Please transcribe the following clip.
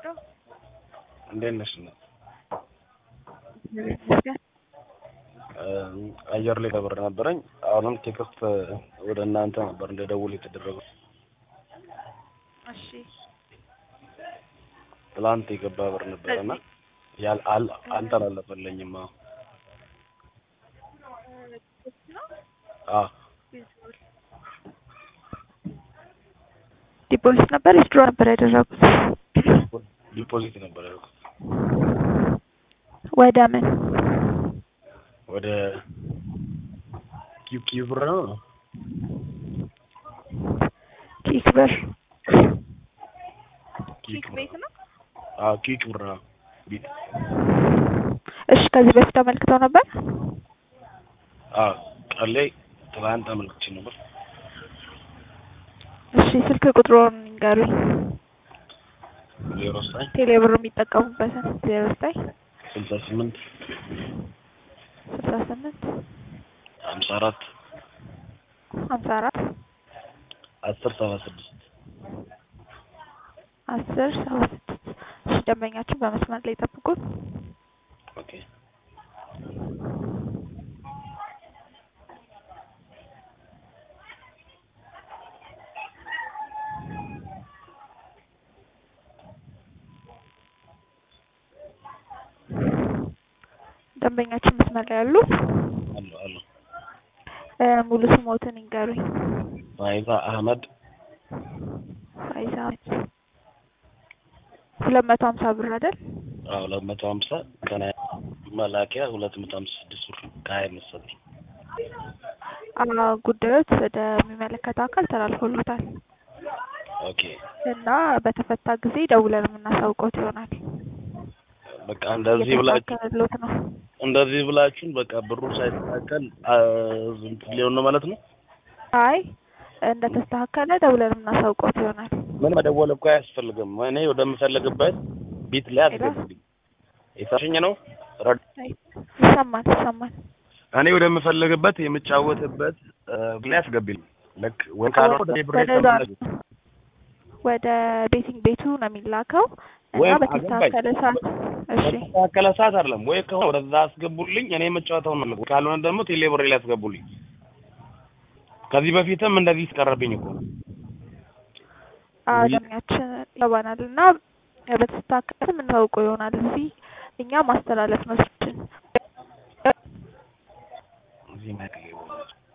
ልርዳው? እንዴት ነሽ? ይመስገን። አየር ላይ ተብር ነበረኝ። አሁንም ቴክስት ወደ እናንተ ነበር እንደደውል የተደረገው። እሺ ትላንት የገባ ብር ነበረና ያል አል አልተላለፈልኝም። አዎ አ ዲፖዚት ነበር ዊዝድሮ ነበር ያደረጉት? ዲፖዚት ነበር ያልኩት ወደ ምን? ወደ ኪው ኪው ብር ነው። ኪክ ብር ኪክ ብር ቤት ነው። አዎ ኪክ ብር ነው። ቢት እሺ ከዚህ በፊት አመልክተው ነበር? አዎ ቀን ላይ ትላንት አመልክቼ ነበር። እሺ ስልክ ቁጥሩን ይንገሩኝ። ዜሮ ዘጠኝ ቴሌብር የሚጠቀሙበትን ዜሮ ዘጠኝ ስልሳ ስምንት ስልሳ ስምንት ሀምሳ አራት ሀምሳ አራት አስር ሰባ ስድስት አስር ሰባ ስድስት እሺ ደንበኛችን በመስመር ላይ ጠብቁን። ኦኬ ደንበኛችን መስመር ላይ ያሉ አሉ አሉ እ ሙሉ ስሞትን ይንገሩኝ። ፋይዛ አህመድ ፋይዛ ሁለት መቶ ሀምሳ ብር አይደል? አዎ ሁለት መቶ ሀምሳ ከና መላኪያ ሁለት መቶ ሀምሳ ስድስት ብር ከሀያ መሰለኝ። አዎ ጉዳዮች ወደሚመለከተው አካል ተላልፎሎታል ኦኬ እና በተፈታ ጊዜ ደውለን የምናሳውቀውት ይሆናል። በቃ እንደዚህ ብላችሁ እየተስተካከለሎት ነው። እንደዚህ ብላችሁን በቃ ብሩ ሳይስተካከል አ- እንትን ሊሆን ነው ማለት ነው። አይ እንደተስተካከለ ደውለን የምናሳውቀውት ይሆናል። ምን መደወል እኮ አያስፈልግም። እኔ ወደምፈልግበት ቢት ላይ አስገብልኝ። የታሸኝ ነው ረድ አይ ይሰማል ይሰማል። እኔ ወደምፈልግበት የምጫወትበት እ፣ ላይ አስገቢልኝ። ልክ ወይ ካልሆነ ወደ ብሬ ወደዛ ተመለስ። ወደ ቤቲንግ ቤቱ ነው የሚላከው እና ወይም በተስተካከለ ሰዓት እሺ በተስተካከለ ሰዓት አይደለም ወይ ከሆነ ወደዛ አስገቡልኝ። እኔ የምጫወተውን ነው። ካልሆነ ደግሞ ቴሌ ብሬ ላይ አስገቡልኝ። ከዚህ በፊትም እንደዚህ ተቀረብኝ እኮ አለሚያችን ይገባናል እና በተስተካከለ የምናውቀው ይሆናል። እዚህ እኛ ማስተላለፍ ነው ስችን እዚህ ማይክ ላይ